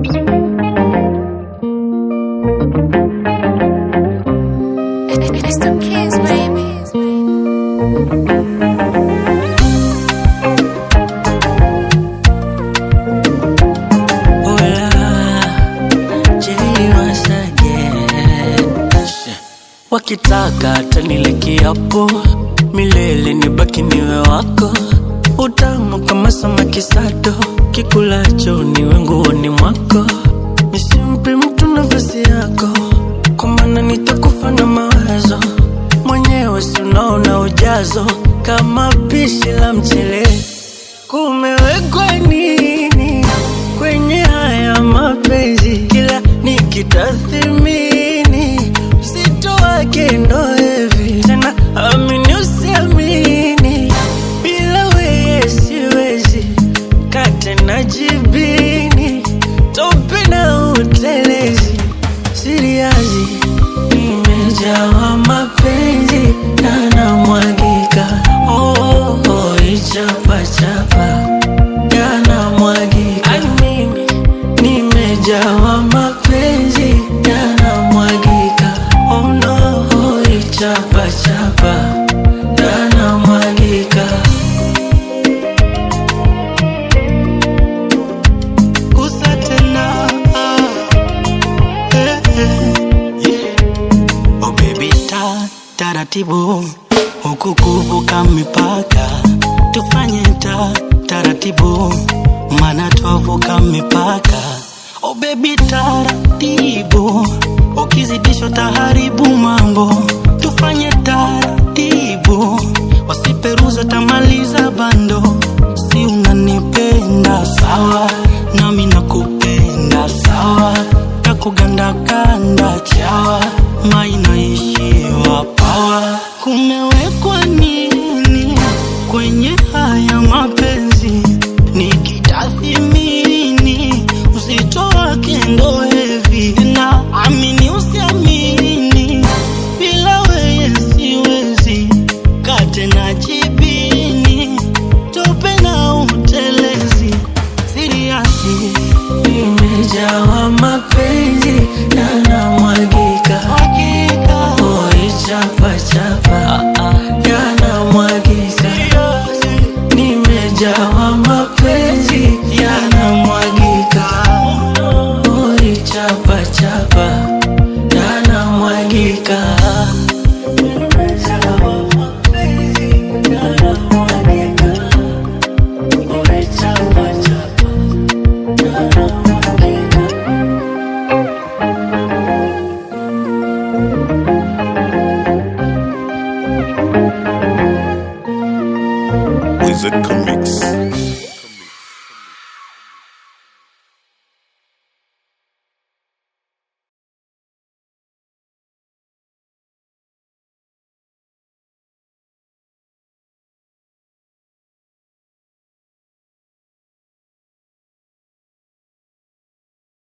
It's the kids, baby. Wakitaka tanile kiapo milele nibaki niwe wako, utamu kama samaki sato, kikulacho niwe nguoni mwako, nisimpe mtu nafasi yako, kwa maana nitakufa na mawazo mwenyewe, si unaona ujazo kama pishi la mchele. Kumewekwa nini kwenye haya mapenzi? Kila nikitathimini uzito wake ndo hivi tena, amini usiamini, bila weye siwezi kate na jibini, tope na utelezi, siriazi nimejawa mapenzi na namwagika, oh, oh, oh, ichapachapa yanamwagika, Ai, mimi nimejawa mapenzi yanamwagika, oh no, oh, ichapachapa yanamwagika. Gusa tena eh, eh, yeah. Oh baby ta taratibu huku kuvuka mipaka tufanye ta taratibu mana twavuka mipaka Oh baby taratibu ukizidisha taharibu mambo tufanye taratibu wasiperuza tamaliza bando si unanipenda sawa nami nakupenda sawa takugandakanda chawa mainaishiwa pawa kumewekwa nini kwenye haya mapenzi nikitathimini uzito wake ndo hevi na amini usiamini bila weye siwezi kate na jibini tope na utelezi siriasi Nimejawa mapenzi yanamwagika, hakika oh, ichapachapa yanamwagika, nimejawa mapenzi yanamwagika, oh, ichapachapa yanamwagika. Nimejawa mapenzi yanamwagika, oh, ichapachapa yanamwagika. Wizard Comics.